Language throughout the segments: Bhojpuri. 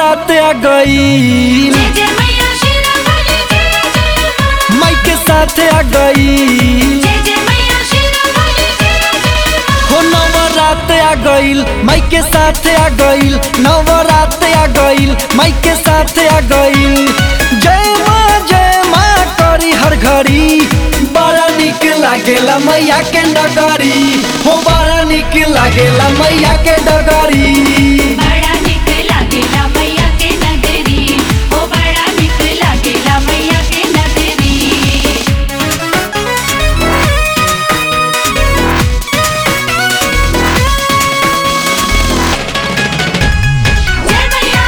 नवरात आ गईल जय जय मैया शेरा वाली जय जय माँ माई के साथ आ गईल जय जय मैया शेरा वाली जय जय माँ हो नवरात आ गईल माई के साथ आ गईल नवरात आ गईल माई के साथ आ गईल जय माँ जय माँ करी हर घड़ी बड़ा निक लागेला मैया के डगरी हो बड़ा निक लागेला मैया के डगरी बड़ा निक लागेला मैया के नगरी ओ बड़ा निक लागेला मैया के नगरी जय मैया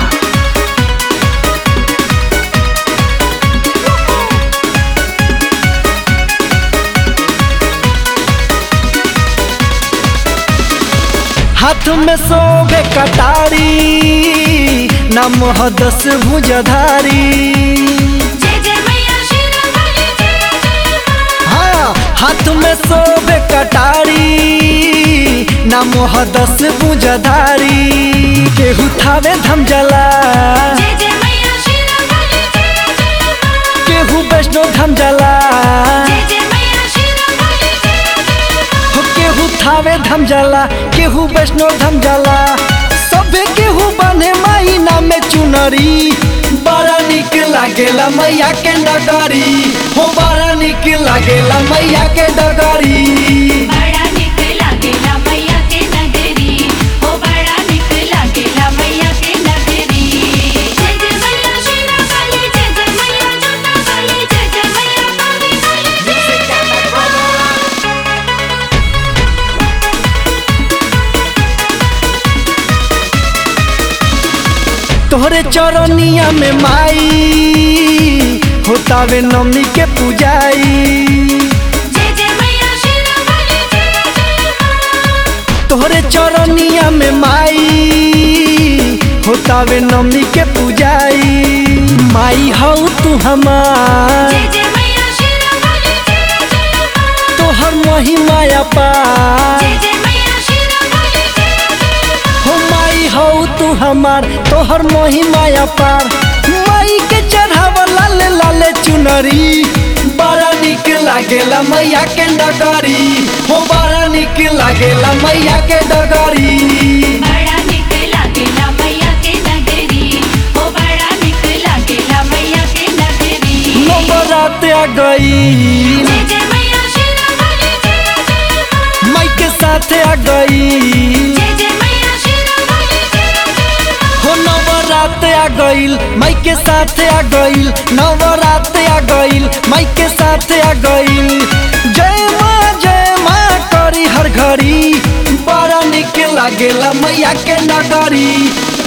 हाथ में सोबे कटारी नम दस भुजधारी जय जय मैया शेरा वाली जय जय माँ हाँ हाथ में सोबे कटारी नम दस भुजधारी केहू थावे धमजला जय जय मैया शेरा वाली जय जय माँ केहू वैष्णो धमजला जय जय मैया शेरा वाली जय जय माँ हो केहू थावे धमजला केहू वैष्णो धमजला सबे केहू बने माई नामे चुनरी बड़ा निक लागेला मैया के डगरी हो बड़ा निक लागेला मैया के डगरी बड़ा निक लागेला मैया के नगरी ओ बड़ा निक लागेला मैया के नगरी जय जय मैया शेरा वाली जय जय मैया जोता वाली जय जय मैया काली वाली जय जय माँ तोहरे चरनिया में माई होतावे नमी के पूजाई जय जय मैया शेरा वाली जय जय माँ तोहरे चरनिया में माई होतावे नमी के पूजाई माई हऊ तू हमार जय जय मैया शेरा वाली जय जय माँ तोहर महिमा अपार जय जय मैया शेरा वाली जय जय माँ हो माई हऊ तू हमार तोहर महिमा अपार माई के चढ़ावा लाले लाले चुनरी बड़ा निक लागेला मैया के डगरी हो बड़ा निक लागेला मैया के डगरी बड़ा निक लागेला मैया के नगरी ओ बड़ा निक लागेला मैया के नगरी नवरात आ गई जय जय मैया शेरा वाली जय जय माँ माई के साथ आ गई जय जय मैया शेरा वाली जय जय माँ हो नवरात आ गईल माई के साथ आ गईल नवरात आ गईल माई के साथ आ गईल जय माँ जय माँ करी हर घड़ी बड़ा निक लागेला मैया के नगरी